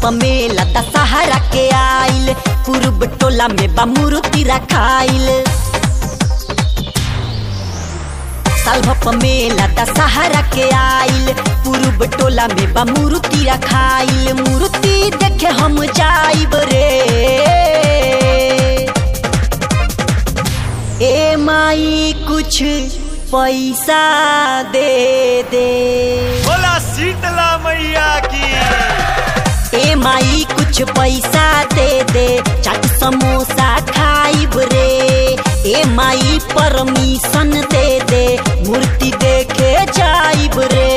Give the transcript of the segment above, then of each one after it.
मेला दशहरा के आइल पूर्व टोला में बा मूर्ति रखाइल साल भप मेला दशहरा के आइल पूर्व टोला में बा मूर्ति रखाइल मूर्ति देखे हम जाइब रे ए माई कुछ पैसा दे दे बोला शीतला मैया की ए माई कुछ पैसा दे दे चाट समोसा खाइब रे ए माई परमिशन दे दे मूर्ति देखे जाइब रे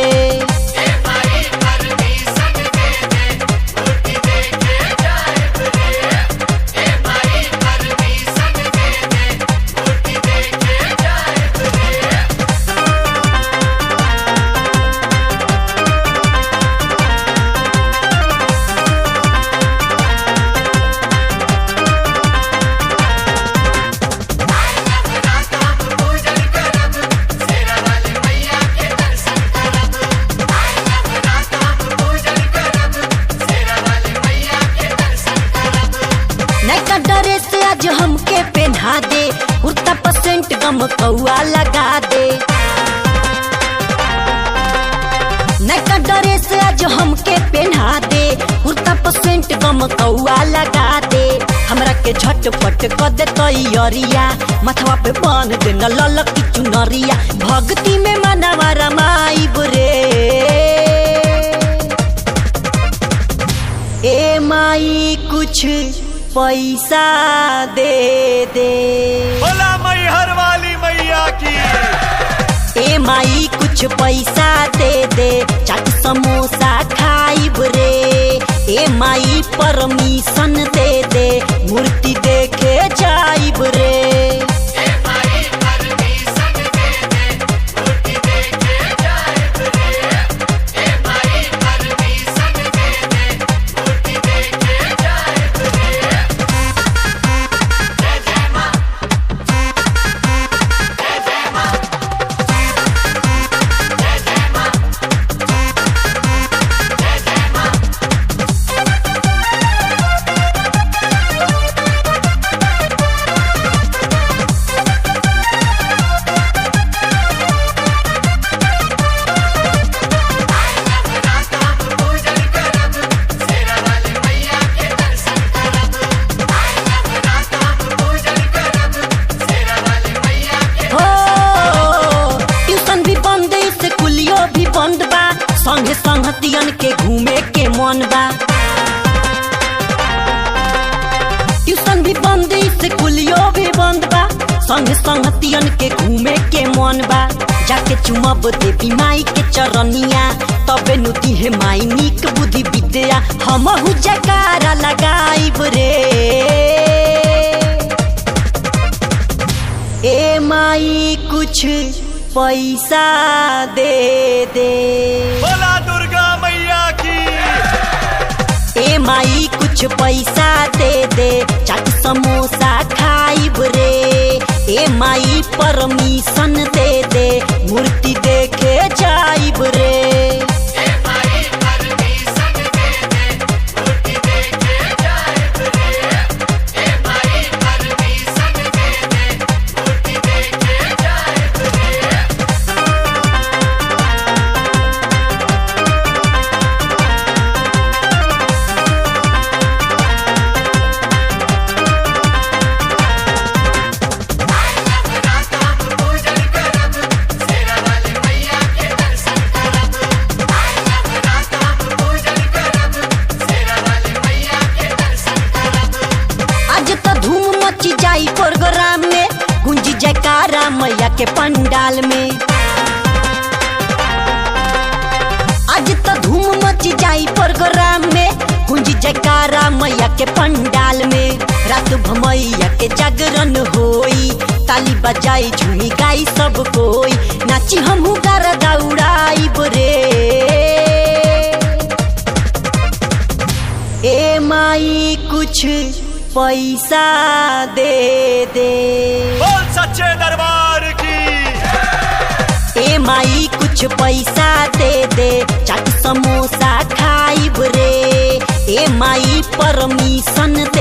नैका ड्रेस आज हमके पहना दे कुर्ता परसेंट गम कौआ लगा दे नैका ड्रेस आज हमके पहना दे कुर्ता परसेंट गम कौआ लगा दे हमरा के झटपट क दे तैयरिया मथवा पे बांध दे न ललक की चुनरिया भक्ति में मनवा रमाइब रे ए माई कुछ पैसा दे दे बोला मैहर वाली मैया की ए माई कुछ पैसा दे दे चाट समोसा खाइब रे ए माई परमिशन दे दे मूर्ति देखे जाइब रे हो ट्यूशन भी बंद स्कूलियो भी बंद बा संगे संगतियन के घूमे के मन बा ट्यूशन भी बंद स्कूलियो भी बंद बा संगे संगतियन के घूमे के मन बा जाके चुमब देवी माई के चरनिया तबे नुती है माई नीक बुद्धि विद्या हमहु जकारा लगाइब रे ए माई कुछ पैसा दे दे बोला दुर्गा मैया की ए माई कुछ पैसा दे दे चाट समोसा खाइब रे ए माई परमिशन दे दे मूर्ति देखे जाइब रे आज तो धूम मची जाई प्रोग्राम में गुंजी जयकारा मैया के पंडाल में आज तो धूम मची जाई प्रोग्राम में गुंजी जयकारा मैया के पंडाल में रात भमैया के जागरण होई ताली बजाई झूमी गाई सब कोई नाची हमहू गारा दौड़ाई रे ए माई कुछ पैसा दे दे बोल सच्चे दरबार की ए माई कुछ पैसा दे दे चाट समोसा खाइब रे ए माई परमिशन